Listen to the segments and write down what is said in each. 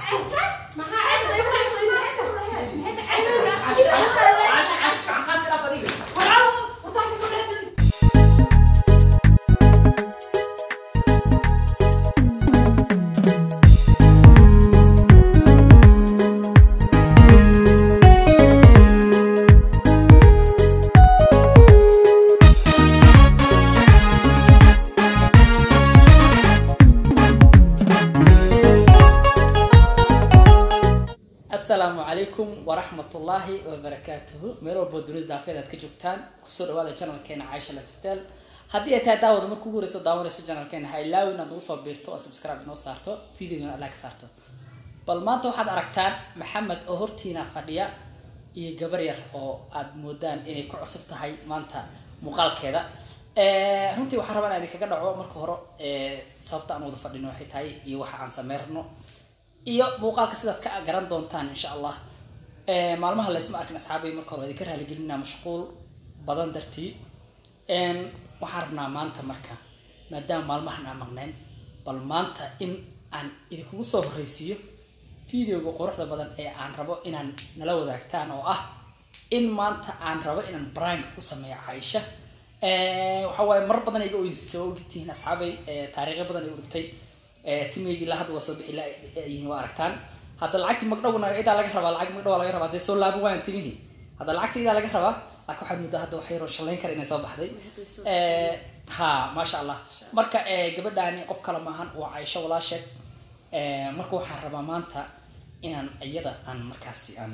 asalaamu calaykum waraxmatullaahi wabarakaatuhu meel walbo dunida daafeed aad ka joogtaan kusoo dhawaada janalkeena caaisha lifestyle haddii ay tahay daawada marka ugu horeyso daawanayso janalkeena ha ilaawi inaad ugu soo biirto oo subscribe inoo saarto videogana like saarto bal maanta waxaad aragtaan maxamed oo hortiina fadhiya iyo gabar yar oo aad moodaan inay ku cusub tahay maanta muuqaalkeeda runtii waxaan rabaa inaan idinkaga dhaco marka hore sababta aan wada fadhino waxay tahay iyo waxa aan sameyrno iyo muuqaalka sidaad ka garan doontaan insha allah maalmaha laysma arkin asxaabay marka hore idinka raaligelinaa mashquul badan dartii waxaan rabnaa maanta marka maadaama maalmahan aan maqnayn bal maanta in aan idinkugu soo horreysiiyo videoga quruxda badan ee aan rabo inaan nala wadaagtaan oo ah in maanta aan rabo inaan brank ku sameeyo caaisha waxa waaye mar badan iga oysiisa waa ogtihiin asxaabay taariikho badan ay dhigtay timeygi ilaa hadda waa soo bixi layihiin waa aragtaan hadda lacagti magdhowna idaa laga rabaa lacag magdhow laga rabaa dee soo laaban waayan timihii hadda lacagta idaa laga rabaa laakiin waxaad muddaa hadda wax yaroo shallayn kara inay soo baxday ha maasha allah marka gabadhaani qof kale maahan waa caisho walaasheed marka waxaan rabaa maanta inaan iyada aan markaasi aan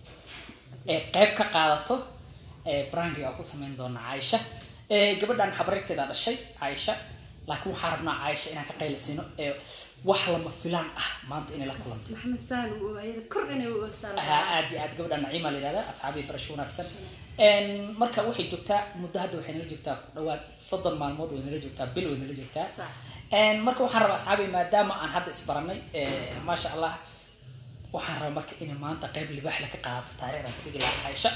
qeyb ka qaadato brankiga ku samayn doona caaisha gabadhan xabareerteeda dhashay caaisha laakiin waxaan rabnaa caaisha inaan ka qaylisino ee wax lama filaan ah maanta inay la kulanto maxamed saalum oo ayada kor inay u oosaan ha aad iyo aad gabadha naciima la yihahda asxaabii barasho wanaagsan marka waxay joogtaa muddo hadda waxay nala joogtaa ku dhawaad soddon maalmood way nala joogtaa bil way nala joogtaa marka waxaan rabaa asxaabii maadaama aan hadda isbaranay maasha allah waxaan rabaa marka inay maanta qayb libaaxle ka qaadato taariikhdan ku dhigi lahaa caaisha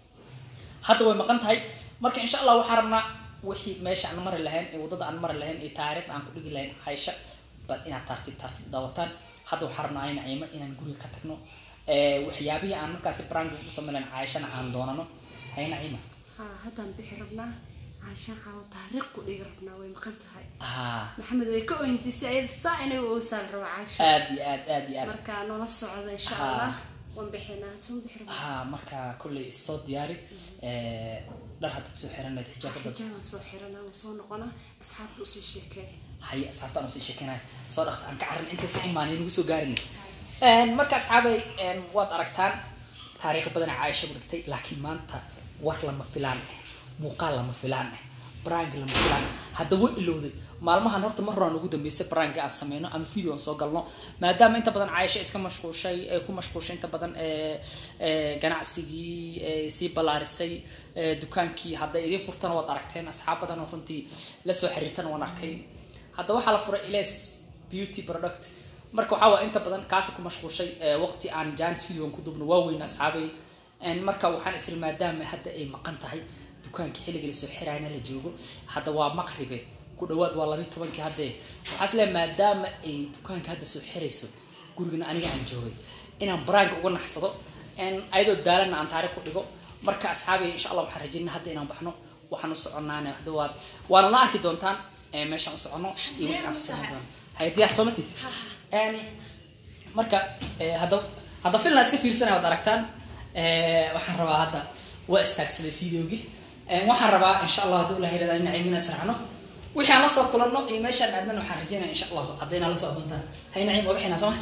hadda way maqan tahay marka insha allah waxaan rabnaa wixii meesha aan mari lahayn ee waddada aan mari lahayn ee taariikhda aan ku dhigi lahayn caaisha bal inaad tartiib tartiib daawataan hadda waxaan rabnaa ay naciimo inaan guriga ka tagno waxyaabihii aan markaasi branki u samayn lahayn caaishana aan doonano hay naciima ha haddaan bixi rabnaa caashaan caawo taariikh ku dhigi rabnaa way maqan tahay ha maxamed way ka oynsiisay ayada saa inay u oosaan raba caasha aad iyo aad aad iyo aad marka noola socda insha Ha. allah waan bixinaa soo bixi rabnaa ha marka kolley issoo diyaari dhar haddaad soo xiranad xijaabada xijaabaan soo xiranaa waan soo noqonaa asxaabta usii sheekee hay asxaabtaan usii sheekeynaya soo dhaqs aan ka carin intaysa imaan inagu soo gaarin marka asxaabay waad aragtaan taariikh badan caaisha u dhigtay laakiin maanta war lama filaan eh muuqaal lama filaan eh brank lama filaan eh hadda way ilowday maalmahan horta mar horaan ugu dambeysay brank aan sameyno ama video aan soo galno maadaama inta badan caaisha iska mashquushay ee ku mashquushay inta badan ee ee ganacsigii ee sii ballaarisay ee dukaankii hadday idiin furtana waad aragteen asxaab badan oo runtii la soo xiriirtana waan arkay hadda waxaa la furay iles beauty product marka waxaa waa inta badan kaasi ku mashquushay ee waqti aan janis videoan ku dubno waaweyn asxaabay En marka waxaan isla maadaama hadda ay maqan tahay dukaankii xilliga lasoo xiraayna la joogo hadda waa maqribe ku dhawaad waa labayi tobankii hadde waxaa isleeyahay maadaama ay dukaanka hadda soo xirayso gurigana aniga aan joogay inaan brank uga naxsado en ayadoo daalana aan taariikh ku dhigo marka asxaabay insha allah waxaan rajaynaa hadda inaan baxno waxaan u soconaane hadda waa waana la arki doontaan ee meeshaan u socono iyo wixii aan soo samayn doono hay diyaar soo matid En marka eh, hadda hadda filna iska fiirsanaya waad aragtaan Eh, waxaan rabaa hadda waa istaagsaday videogii Eh, waxaan rabaa insha allah haddii ula hirada ina ciimina israacno wixii aan la soo kulanno iyo meeshaan aadnan waxaan rajeynaya insha allah haddayna la socdontaan hay naciim waa bixinaa soo ma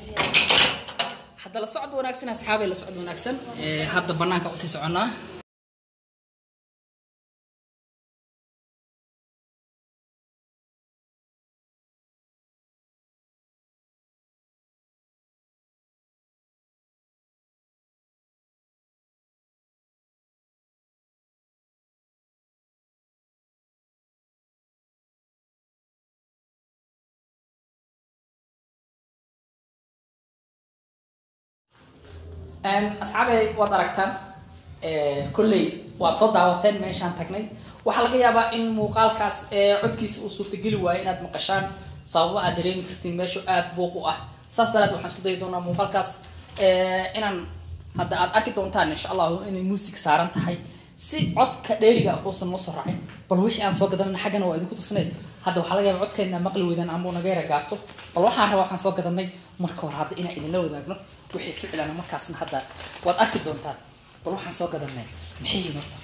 hadda la socod wanaagsan asxaabay la socod wanaagsan Eh, hadda banaanka usii soconnaa asxaabay waad aragtaan kolley waad soo daawateen meeshaan tagnay waxaa laga yaabaa in muuqaalkaas codkiisa uu suurtageli waayo inaad maqashaan sababo aad dareemi kartiin meeshu aad buuq u ah saas daraad waxaan isku dayi doonaa muuqaalkaas eh, inaan hadda aad arki doontaan insha allahu inay muusig saaran tahay si codka dheeriga uusan noo soo raacin bal wixii aan soo gadanana xaggana waa idinku tusnay hadda waxaa laga yaaba codkeena maqli weydaan ama naga yara gaabto bal waxaan rabaa waxaan soo gadanay marka hore hadda inaan idinla wadaagno wixii ficilana markaasna hadda waad arki doontaan bal waxaan soo gadanay maxay yihiin horta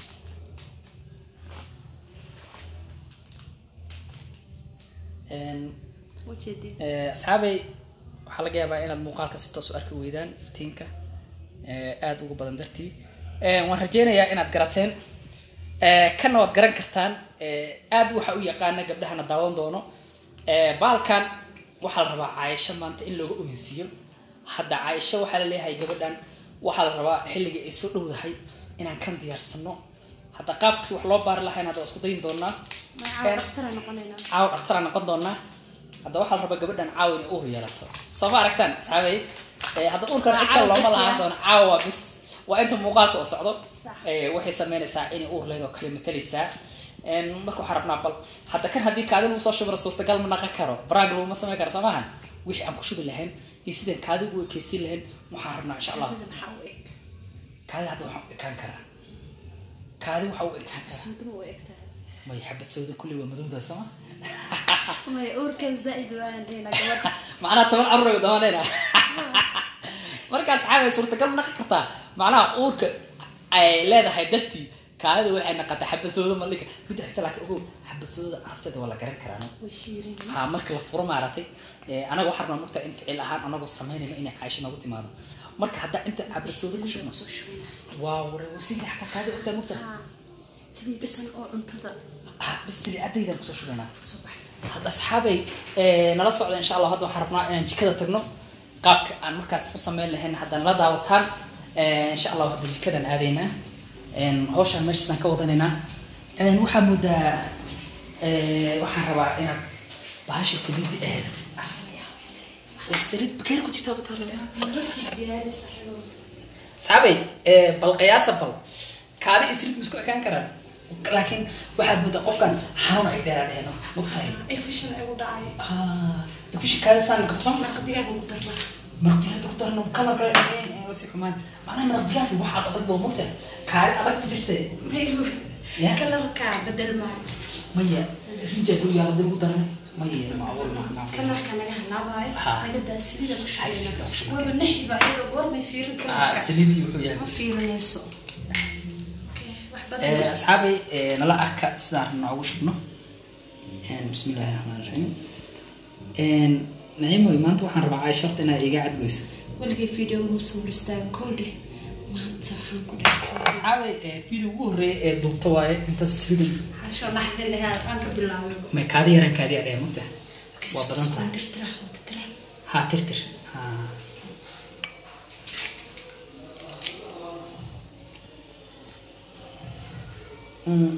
Een, ujeedin Eh, asxaabay waxaa laga yaabaa inaad muuqaalka si toos u arki weydaan iftiinka eh, aada uga badan dartii Eh, waan rajeynayaa inaad garateen Eh, kana waad garan kartaan Eh, aad waxa u yaqaana gabdhahana daawan doono Eh, baalkan waxaa la rabaa caayisho maanta in looga ohinsiiyo hadda caayisho waxaa la leeyahay gabadhan waxaa la rabaa xilligii ay soo dhowdahay inaan kan diyaarsano hadda qaabkii wax loo baari lahayn hadda waa isku dayin doonaa magacaa dhaktara noqonaynaa caawa dhaktara noqon doonaa hadda waxaa la rabaa gabadhan caawa inay uur yeelato soo ma aragtaan asxaabay Eh, hadda uurkan Waa cid kale caawa looma bes lahaan ya? doono caawa bis waa inta muuqaalka oo socdo Sax. Eh, waxay sameynaysaa inay uur leed oo kale matalaysaa En, marka waxaan rabnaa bal hadda kan haddii kaadi lagu soo shubiro suurtagal ma naqan karo brag laguma samayn karo soo maahan wixii aan ku shubi lahayn iyo sidaan kaadi ugu ekeysin lahayn waxaan rabnaa insha allah Kaadida maxaa u eg kaadi hadda waxaan u ekaan karaa kaadi waxa u ekaan karaa suuduma u eg tahay may xabad sawda kulli waa madowda soo ma maya uurkan zaaid waan dhehna gabadha macnaha toban carruur ay damanayna markaas xaabay suurtagal ma naqan kartaa macnaha uurka ay leedahay dartii kaadida waxay naqataa xabasooda malika midda xigta laakiin ogow xabasooda afteeda waa la garan karaa no? way shiirin ha marka la furo maaratay eh, anaga waxaa rabnaa mugtaa in ficil ahaan anagoo samaynayno inay caasho noogu timaado marka haddaa inta xabasooda ku shubno soo shubina waa ware wasigii xataa kaadi ogtaa mugtaa haa sidii bisan oo cuntada ha bas silicaddaydan kusoo shubaynaa soo baxay hadda asxaabay eh, nala socda insha allah hadda waxaan rabnaa inaan jikada tagno qaabka aan markaas u sameyn lahayn hadda nala daawataan Eh, insha allah hadda jikadan aadaynaa En, hawshaan meeshaasaan ka wadanaynaa En, waxaa moodaa eh, waxaan rabaa inaad bahasha saliidi ahayd Eh, saliid bakeer ku jirtaa bataa marasii diyaari saxiibo asxaabay eh, bal qiyaasa bal kaadi iyo saliid ma isku ekaan karaan laakiin waxaad moodaa qofkan xanuun ay dheeraadheeno mogtahay infishan ay u dhacay ah dafisha kaadi saan qarsoon marka digaaga ugu darnaa martiyaada ku darno kalar kale dhaceen si xumaan macnaha martiyaada waxaad adag boo mogta kaadi adag ku jirta mayu Ya. kalarka bedel maayo maya rinja guriga hadii ugu daran maya macquul ma ma kalarka naga halaabaayo Ha. naga daa salida ku Hay, salida ku shubeyna shubeyna. waaba naxiba iyada goormay fiirin ah kalarka saliidii wuxuu yahay ma fiirinayso Okay, wax Eh, badan asxaabay eh, nala arka sidaan rabna ugu shubno En, bismillahi raxmaan raxiim En, naciimoy maanta waxaan rabaa caayisha horta inaad iga cadgoyso waligay video muusan istaagan koodhe maanta waxaan ku dhahay asxaabay eh, video ugu horreeya ee duubta waaye intaas saliidan xasho dhaxdin lahaad aan ka bilaabay may kaadi yaran kaadi adhaya mogta waa badan tahay tirtira tirtira ha tirtir ha Mm,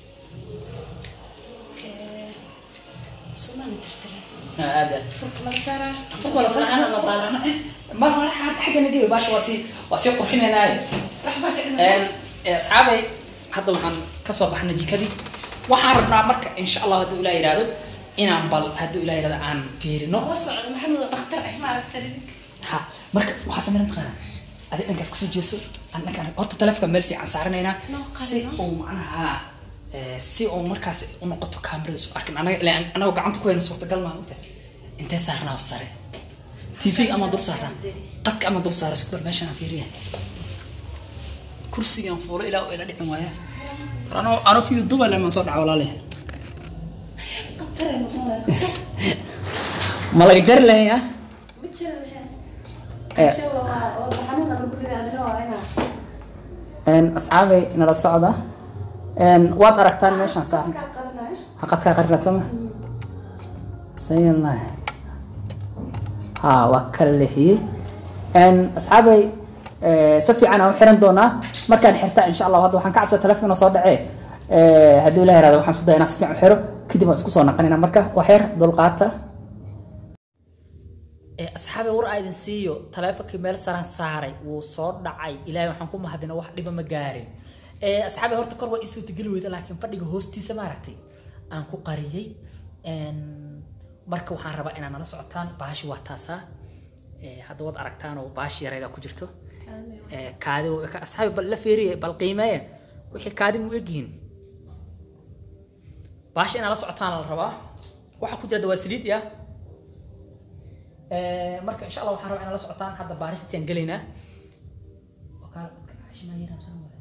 Okay. Soomaali tirtira ah, aad aad furka laga saaraa Furka la saaraa. la daarana ma hore xagga xagga nageeyo baasha waa sii waa sii qurxinaynaaye waxbaa ka Een, dhiman eh, asxaabay hadda waxaan kasoo baxnay jikadii waxaan rabnaa marka insha allah hadduu ilaa yidhaahdo inaan bal hadduu ilaa yidhahdo aan fiirino la socda maxamed oo dhakhtar ah ma aragta idinka ha marka waxaa sameyn taqaana adi dhankaas kasoo jeeso aan dhankaan horta taleefonka meel fiican saaranaynaa Noo qarino. si uu macnaha eh, si uu markaas u noqoto kaamirada soo arkin anaga ilaa anagoo gacanta ku hayna suurtagal maaha ogta intee saarnaa sare tv ama dul saarnaa qadka ama dul saara isku bar meeshaan aan fiiriya kursigan fuulo ilaa uu ila dhicin waaya anoo anoo fiyo duba lemaan soo dhaca walaale dhakhtar ay noqonaya ma laga jari lahayaa ma jira lahayn Eh. Xasho waa oo xanuuna lagu ridaa adina waa inaa Een, asxaabay nala socda Een, waad aragtaan meeshaan saaran kaa qarinayo xaqadkaa qarina sooma sayallah ha waa kala leexiyey Een, asxaabay eh, si fiican aan u xiran doonaa markaan xirtaa insha allah hadda waxaan ka cabsaa taleefonka soo dhacee Eh, haddii ilaah yaraado waxaan isku dayaa inaan si fiican u xiro kadib waan isku soo naqanina marka waa xeer dulqaata asxaabi war aa idin siiyo taleefonkii meel saran saaray wuu soo dhacay ilaahay waxaan ku mahadina wax dhiba ma gaarin Eh, asxaabi horta kor waa ii suurtageli weyda laakiin fadhiga hoostiisa maaragtay aan ku qariyey Een, marka waxaan rabaa inaad nala socotaan bahashi waa taasaa Eh, hadda waad aragtaan oo baashi yareeda ku jirto Eh, kaadi ka- asxaabi bal la fiiriye bal qiimeeye wixii kaadi mu egyihiin baashi inaad la socotaan la rabaa waxa ku jirta waa saliid ya Eh, marka insha allah waxaan rabaa inaad la socotaan hadda baaristiaan gelaynaa oo kaal dadka caashi maa yaraamsan waay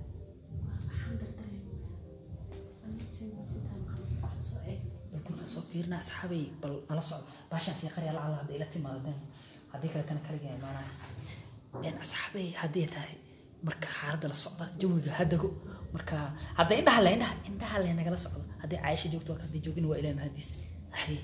bal guriga soo fiirina asxaabay bal nala socdo baashaan sii qarya lacala hadda ila timaado den haddii kaletana kaligaa imaanaya een asxaabay haddii tahay marka xaaladda la socda jawiga hadago marka hadda indhaha le indhaha indhaha le nagala socdo haddii caaisha joogto waa kasdii joogin waa ilaah mahadiis ay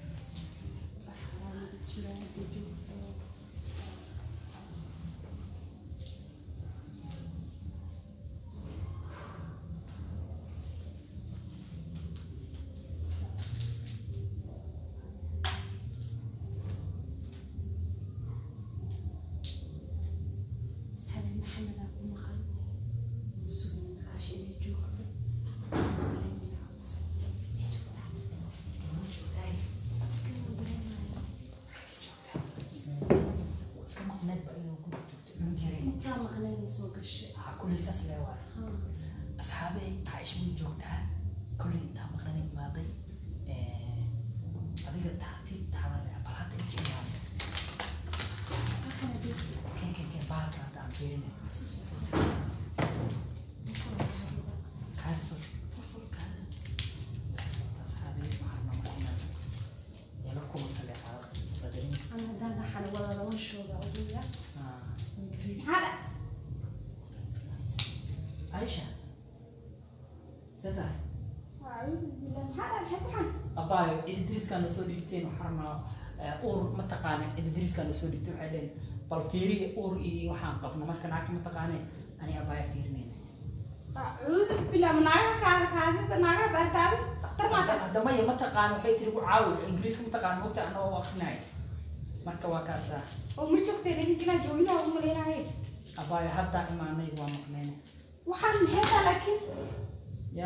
iska maqneed ba inuu guriga joogto cunug yaray intaa maqnayna soo gashay haa kulley saas lee waay asxaabey caaisha way joogtaa kolley intaa maqnana imaaday Eh, adiga taartiib taada le bal hadda intii imaaday keen keen keen bahalka hadda aan fiirine soo sii kaada soo sii furfur kaada asxaabey waxaan nama inaan yala kulanta le xaalad badarin ana haddaan waxaan wada laba shooga oduya Aisha setahay abaayo cididriskaa noo soo dhiibteen waxaana uur mataqaana cididriskaa noo soo dhiibteen waxay dhaheen bal fiiriya uur iyo waxaan qabno marka naagta mataqaane ani abaaya fiirinayna hadda maya mataqaana waxay tiri ku caawi ingiriiska mataqaana mogta anagoo u akrinaya marka waa kaasa abaayo haddaa imaanay waa maqneyne ya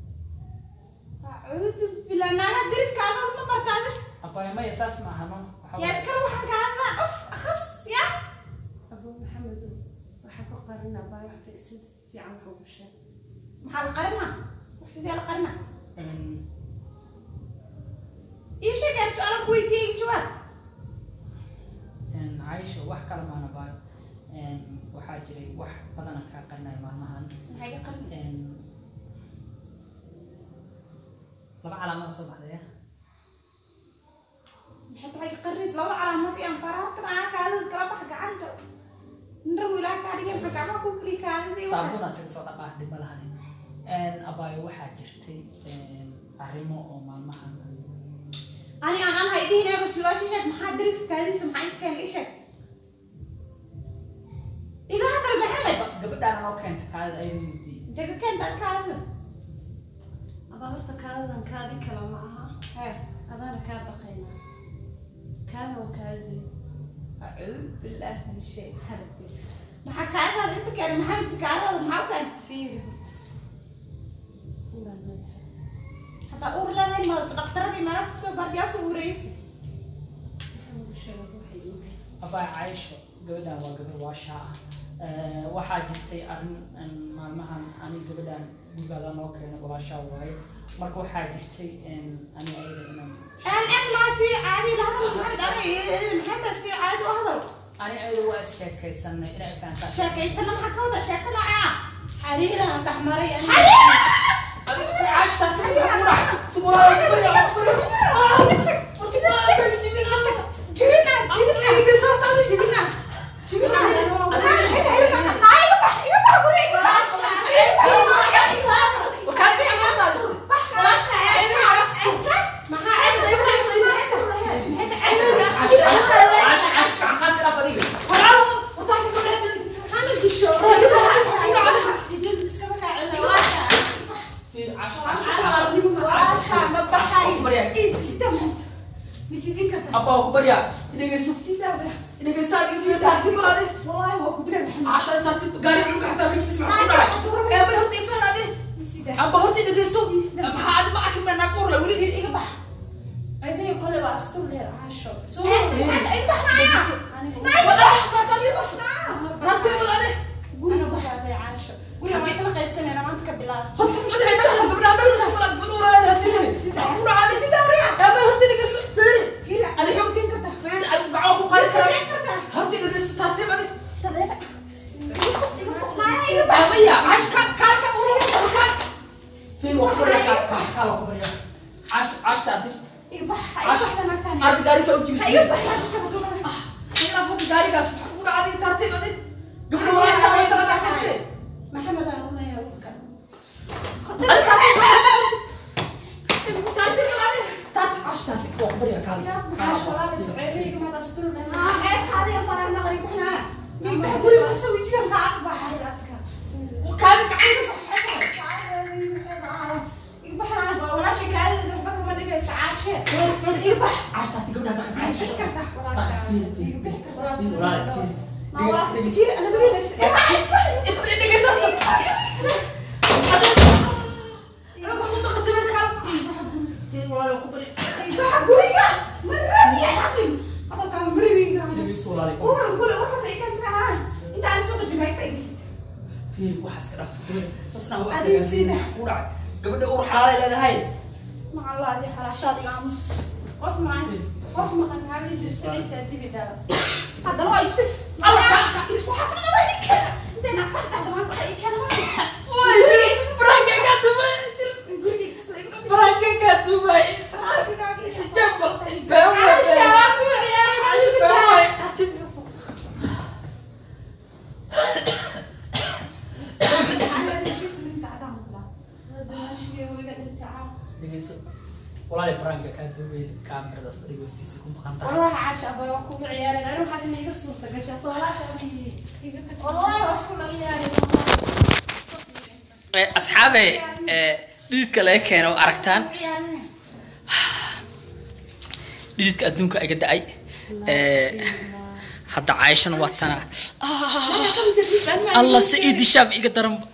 abaayo maya saas ma aha no waxa waaye- abu maxamed waxaa ku qarin abaa wax si fiican wax ugu sheeg maxaa la qarina wax sidee la qarina Mm, ii sheeg aan su-aal ku weydiiyey jawaab een, Aisha wax kale maana baayo Een, waxaa jiray wax badana kaa qarinaya maalmahan maxay ka qarin Een, laba calaamad soo baxday maxay tahay ka qarinaysa labada calaamad iyo anfaraartan aa kaadida kala bax gacanta naragu ilaa kaa dhigay maxaa gacmaha ku keli kaadida saabudaa sida soo dhaqaa dhiba lahanin Een, abaayo waxaa jirtay een, arrimo oo maalmahan ani aan an hay dhihin eego su-aasha sheeg maxaa dariska kaadisa maxaa inta keen ii sheeg ila hadal maxamed gabadhaan noo keenta kaadida ayadoo weydiiyey jaga keenta kaadida abaa horta kaadadan kaadi kale ma aha hee adaana kaa baqaynaa kaada waa kaadadii acuud billah min shay harajir maxaa kaadadaada inta keen maxamed kaadadaada maxaa u keen fiiri horta inaan leedahay hataa uur leedahay ma dhaqtaradii meelaas kusoo baardiyaa ku uureysi waxaan ugu sheegay waxay iiga abaa Aisha gabadhaan waa gabar waashaa ah Ee, waxaa jirtay arrin een, maalmahan ani gabadhaan gurigaada noo keenay walaashaa waaye marka waxaa jirtay een, ani ayada inaan aan aan maa sii caadi la hadal maxamed ani maxay tahay sii caadi u hadal ani ayada waa is sheekaysanay inay fahantaa sheekaysana maxaa ka wada sheeko noocee ah xariiraan dhex maray adiga si Aisha taatay ku dhacay subhanallah Aisha Aisha aan qaad kala fadiga fiir Aisha Aisha abaa ku barya inagayso inagayso adiga fiir taatib baade Aisha taatib gaari culuga xataa ka jibis maxaa ku dhacay ee bay horta ifaan ade abaa horta inagayso maxaa adi ma arkin baa naag uur la weli cidayo kole waa astur leer caasho soo Inagayso guriga baxaaday caasho guriga waa isla qaybsanayna maanta ka bilaab maxamed aan uleeyahay urka caasho walaala suceebeyga maad asturu dhahay walaasha kaadadeeda waxba kama dhibaysa caashe gabadha ur xalaalay leedahay macalaadi xalaashaad iga aamus qof maas qof maqan kaali dirsanaysaa dibi dhala haddana waa ibsi ibsi xasanaba ikena intay nacsan dhahda maanta ay keenaa dhegeyso walaali baraanka kaa duubay kaamiradaas fadhiga hoostiisa ku maqan tahay والله عاش أبا وكو عيالي أنا حاسة إني قصور تقشى والله شافي والله وكو عيالي asxaabe dhididka laga keeno oo aragtaan dhididka adduunka iga da-ay hadda caaishana waa tana alla se ii dishaab iga daranba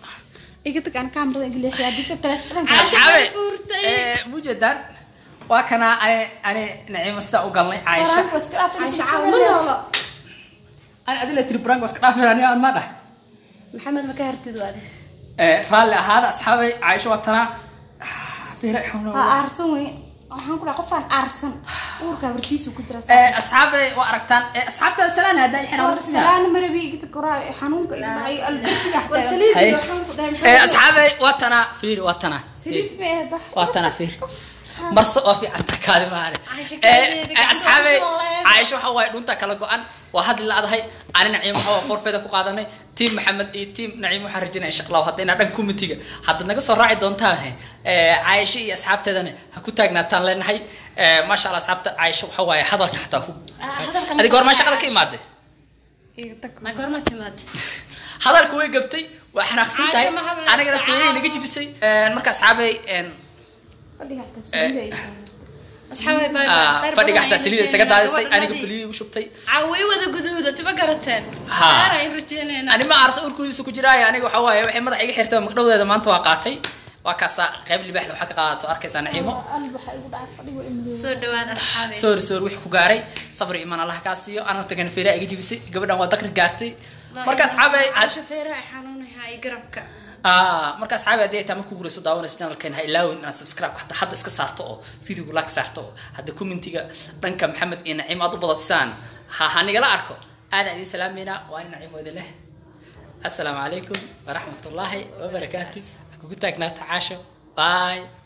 asxaabe mujeedaan waa kana ani ani naciimo sidaa u galnay caaisha عاش عاومنا ani adila tiri brank waa iska dhaafin ani aan ma dhahay محمد ما كهرتي دوالي raalli ahaada asxaabay caaisha waa tana fiira xawna aarsan wey waxaan ku dhaha qofaan aarsan uurka warkiisu ku jira asxaabay waa aragtaan asxaabta salaan hadda xinaa salaan marabi igta koraa xanuunka igu dhacay albaabka ورسليت هاي. وحن كو دايم asxaabay waa tana fiir waa tana saliid ma eeda waa tana fiir marse oo fiican takaadi maale Caaisha kaaliyeeda gacanta asxaabay usha leedahay. caaisha waxa waaye dhunta kala go-an waa hadli la-dahay ani naciim waxa waa forfeeda ku qaadanay tiim maxamed iyo tiim naciim waxaan rajinaya insha allahu hadda inaa dhan kumitiga hadda naga soo raaci doontaan caaisha iyo asxaabteedana ha ku taagnaataan leenahay maasha allah asxaabta caaisha waxa waaye hadalka xataa ku hadalka ma adiga hor maa soo shaqada ka Caaisha. imaade ما قرمت تماد hadalka way gabtay waa xanaaqsan tahay Caaisha ma hadlaysa, anigana feerey naga caawa. jibisay marka asxaabay fadhiga xataa saliida أصحابي باي ah, باي fadhiga xataa saliida isaga daadisay aniga filiyii u shubtay عوي وذا قدودة تبقى قرتين ها. أنا يرجينا ani ma aarsa urkudiisa ku jiraayo aniga waxa waaye waxay madaxa iga xirtay magdhowdeeda maanta waa qaatay waa kaasaa qayb libaaxda waxaa ka qaadato arkaysaa naciimo qalbi waxaa igu dhacay fadhiga imid سو دواد أصحابي soori soori wixii ku gaaray sabri imaan allah kaa siiyo anaa tagana feeraa iga jibisay gabadhan waa dakri gaartay marka asxaabay عاشا فيرا حنون هاي قربك ah marka asxaabi haddii ay taa marku gurayso daawanayso channelkeen ha ilaawin inaad subscribe hadda hadda iska saarto oo videoga like saarto oo hadda commentiga dhanka maxamed iyo naciim aad u badatisaan ha ha nigala arko aadaan idiin salaameynaa waa in naciim wada leh assalaamu calaykum waraxmatullaahi wabarakaatu ha kugu taagnaata caasho bye